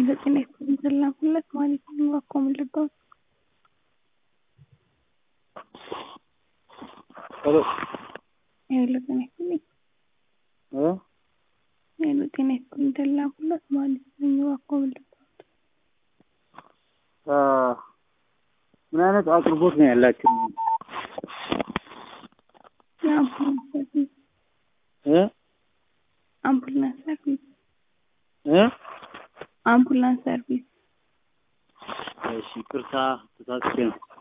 የዘጠኝ የተላኩለት ማለት ነው እባክዎ ምን ልርዳዎት? ሄሎ ሄሎ ጤና ይስጥልኝ እ ሄሎ ጤና ይስጥልኝ የተላኩለት ማለት ነው እባክዎ ምን ልርዳዎት? አ ምን አይነት አቅርቦት ነው ያላችሁ? የአምቡላንስ ሰርቪስ እ አምቡላንስ ሰርቪስ እ አምቡላንስ ሰርቪስ እሺ ይቅርታ ተሳስቼ ነው።